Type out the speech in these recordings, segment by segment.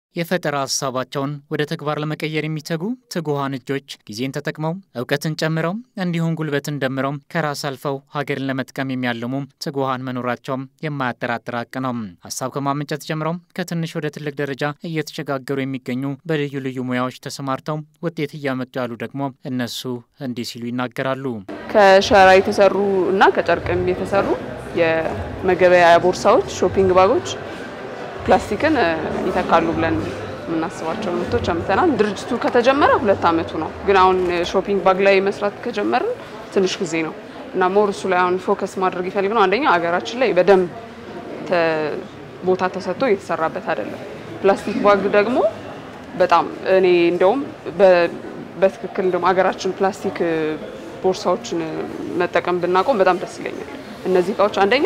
የፈጠራ ሀሳባቸውን ወደ ተግባር ለመቀየር የሚተጉ ትጉሃን እጆች ጊዜን ተጠቅመው እውቀትን ጨምረው እንዲሁም ጉልበትን ደምረው ከራስ አልፈው ሀገርን ለመጥቀም የሚያልሙ ትጉሃን መኖራቸውም የማያጠራጥር ሀቅ ነው። ሀሳብ ከማመንጨት ጀምረው ከትንሽ ወደ ትልቅ ደረጃ እየተሸጋገሩ የሚገኙ በልዩ ልዩ ሙያዎች ተሰማርተው ውጤት እያመጡ ያሉ ደግሞ እነሱ እንዲህ ሲሉ ይናገራሉ። ከሸራ የተሰሩ እና ከጨርቅም የተሰሩ የመገበያያ ቦርሳዎች፣ ሾፒንግ ባጎች ፕላስቲክን ይተካሉ ብለን የምናስባቸው ምርቶች አምጥተናል። ድርጅቱ ከተጀመረ ሁለት ዓመቱ ነው። ግን አሁን ሾፒንግ ባግ ላይ መስራት ከጀመርን ትንሽ ጊዜ ነው እና ሞር እሱ ላይ አሁን ፎከስ ማድረግ ይፈልግ ነው። አንደኛ ሀገራችን ላይ በደንብ ቦታ ተሰጥቶ እየተሰራበት አይደለም። ፕላስቲክ ባግ ደግሞ በጣም እኔ እንደውም በትክክል እንደውም ሀገራችን ፕላስቲክ ቦርሳዎችን መጠቀም ብናቆም በጣም ደስ ይለኛል። እነዚህ እቃዎች አንደኛ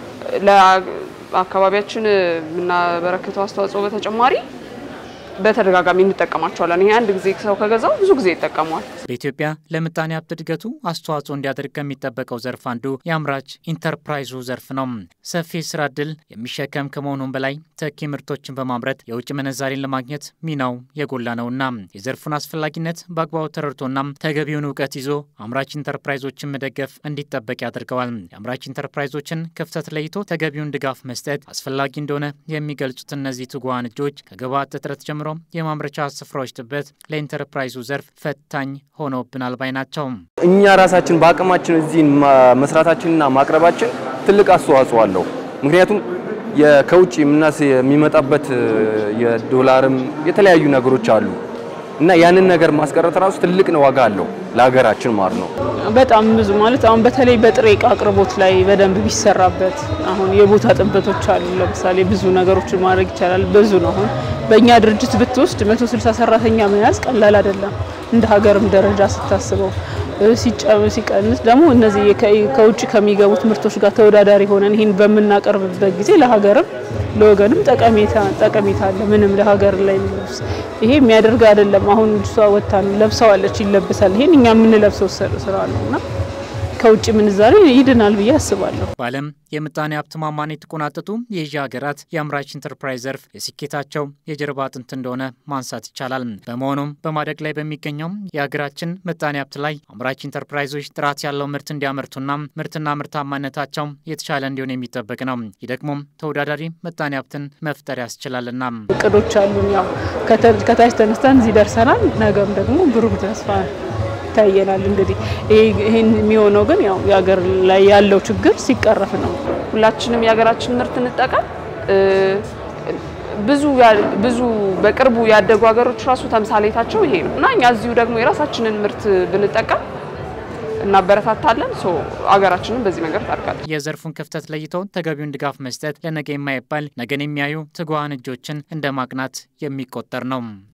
አካባቢያችን የምናበረክተው አስተዋጽኦ በተጨማሪ በተደጋጋሚ እንጠቀማቸዋለን። ይሄ አንድ ጊዜ ሰው ከገዛው ብዙ ጊዜ ይጠቀመዋል። በኢትዮጵያ ለምጣኔ ሀብት እድገቱ አስተዋጽኦ እንዲያደርግ ከሚጠበቀው ዘርፍ አንዱ የአምራች ኢንተርፕራይዙ ዘርፍ ነው። ሰፊ ስራ እድል የሚሸከም ከመሆኑም በላይ ተኪ ምርቶችን በማምረት የውጭ ምንዛሬን ለማግኘት ሚናው የጎላ ነውና የዘርፉን አስፈላጊነት በአግባቡ ተረድቶና ተገቢውን እውቀት ይዞ አምራች ኢንተርፕራይዞችን መደገፍ እንዲጠበቅ ያደርገዋል። የአምራች ኢንተርፕራይዞችን ክፍተት ለይቶ ተገቢውን ድጋፍ መስጠት አስፈላጊ እንደሆነ የሚገልጹት እነዚህ ትጉሃን እጆች ከግብዓት እጥረት ጀምሮ የማምረቻ ስፍራዎች ጥበት ለኢንተርፕራይዙ ዘርፍ ፈታኝ ሆኖብናል ባይ ናቸው። እኛ ራሳችን በአቅማችን እዚህ መስራታችንና ማቅረባችን ትልቅ አስተዋጽኦ አለው። ምክንያቱም ከውጭ ምናስ የሚመጣበት የዶላርም የተለያዩ ነገሮች አሉ እና ያንን ነገር ማስቀረት ራሱ ትልቅ ዋጋ አለው ለሀገራችን ማለት ነው። በጣም ብዙ ማለት አሁን በተለይ በጥሬ እቃ አቅርቦት ላይ በደንብ ቢሰራበት። አሁን የቦታ ጥበቶች አሉ። ለምሳሌ ብዙ ነገሮችን ማድረግ ይቻላል። ብዙ ነው። አሁን በእኛ ድርጅት ብትወስድ 160 ሰራተኛ መያዝ ቀላል አይደለም። እንደ ሀገርም ደረጃ ስታስበው ሲቀንስ ደግሞ እነዚህ ከውጭ ከሚገቡት ምርቶች ጋር ተወዳዳሪ ሆነን ይህን በምናቀርብበት ጊዜ ለሀገርም ለወገንም ጠቀሜታ አለ። ምንም ለሀገር ላይ ይሄ የሚያደርግ አይደለም። አሁን እሷ ወታ ለብሰዋለች፣ ይለብሳል። ይሄን እኛ የምንለብሰው ስራ ነው እና ከውጭ ምንዛሬ ይድናል ብዬ አስባለሁ። በዓለም የምጣኔ ሀብት ማማን የተቆናጠጡ የኤዥያ ሀገራት የአምራች ኢንተርፕራይዝ ዘርፍ የስኬታቸው የጀርባ አጥንት እንደሆነ ማንሳት ይቻላል። በመሆኑም በማደግ ላይ በሚገኘው የሀገራችን ምጣኔ ሀብት ላይ አምራች ኢንተርፕራይዞች ጥራት ያለው ምርት እንዲያመርቱና ምርትና ምርታማነታቸው የተሻለ እንዲሆን የሚጠበቅ ነው። ይህ ደግሞ ተወዳዳሪ ምጣኔ ሀብትን መፍጠር ያስችላልና እቅዶች አሉን። ያው ከታች ተነስተን እዚህ ደርሰናል። ነገም ደግሞ ብሩህ ተስፋ ይታየናል። እንግዲህ ይህን የሚሆነው ግን ያው የሀገር ላይ ያለው ችግር ሲቀረፍ ነው። ሁላችንም የሀገራችን ምርት እንጠቀም። ብዙ ብዙ በቅርቡ ያደጉ ሀገሮች ራሱ ተምሳሌታቸው ይሄ ነው እና እኛ እዚሁ ደግሞ የራሳችንን ምርት ብንጠቀም እናበረታታለን። ሶ ሀገራችንን በዚህ ነገር ታድጋለች። የዘርፉን ክፍተት ለይተው ተገቢውን ድጋፍ መስጠት ለነገ የማይባል ነገን የሚያዩ ትጉሃን እጆችን እንደ ማቅናት የሚቆጠር ነው።